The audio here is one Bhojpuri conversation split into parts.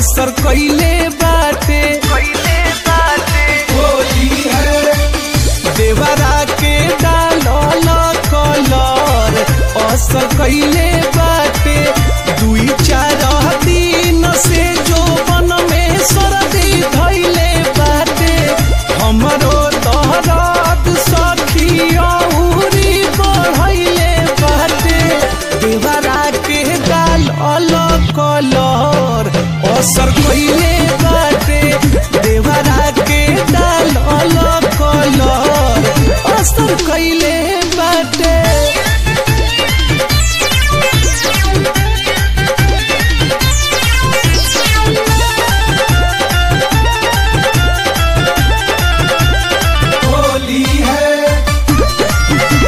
असर कइले बाटे होली है देवरा के डालल कलर असर कइले बाटे दुई चार दिन से जोबन में सर्दी धइले बाटे हमरो दहरद सखी औरी बढ़इले बाटे देवरा के डालल कलर असर कइले बाटे देवरा के डालल कलर असर कइले बाटे होली है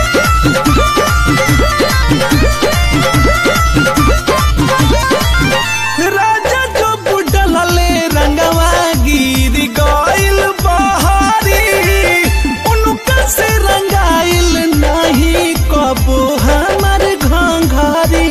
राजा जो बुडलले रंगवा गिर गइल बहारी उनका से रंगाइल नहीं कबो हमर घंघरी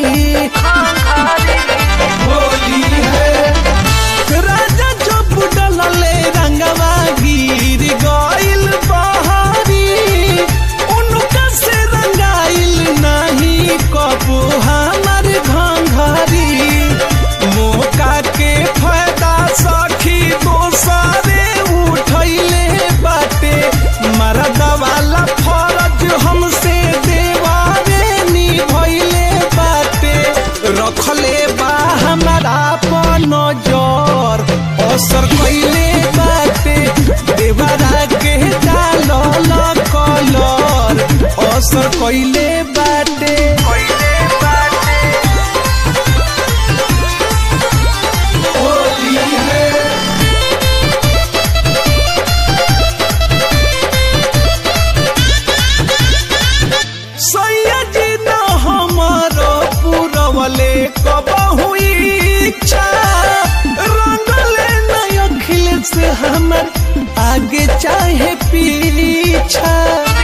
होली है राजा जो बुडलले रंगवा गिर गइल बहारी उनका से रंगाइल नहीं कबो हमर घंघरी मौका के फायदा सखी दोसरे उठैले बाटे मरद वाला फरज हमसे देवारे निभैले बाटे रखले बा हमारा पर नजर असर कइले बाटे देवरा के डालल कलर असर कइले बाटे होली है सैयदी न हमारो पुरवले कबहु इच्छा रंगले न अखिल से हमर आगे चाहे पीछा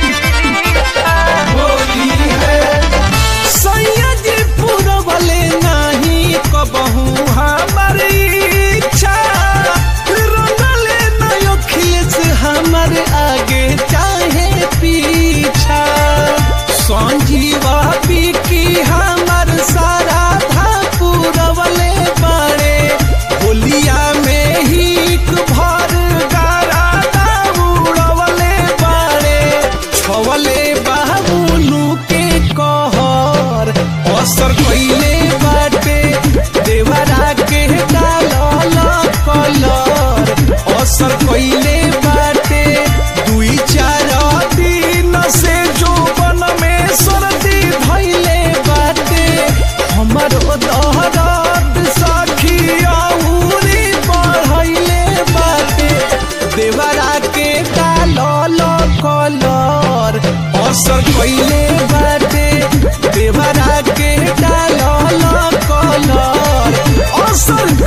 होली है सैयदी पुरवले नहीं कबहु हमर इच्छा रंगले न अखिल से हमर आगे चाहे पीछा संजीवा की हमर सारा था पुरवले बाड़े होलिया में ही भर गारा उड़वले बाड़े छवले बाबुलू के कहर असर कइले बाटे देवरा के डालल कलर असर कइले बाटे दुई चार दिन से जोबन में सर्दी धइले बाटे हमरो दहरद सखी औरी बढ़इले बाटे देवरा के डालल कलर असर कइले बाटे देवरा के डालल कलर असर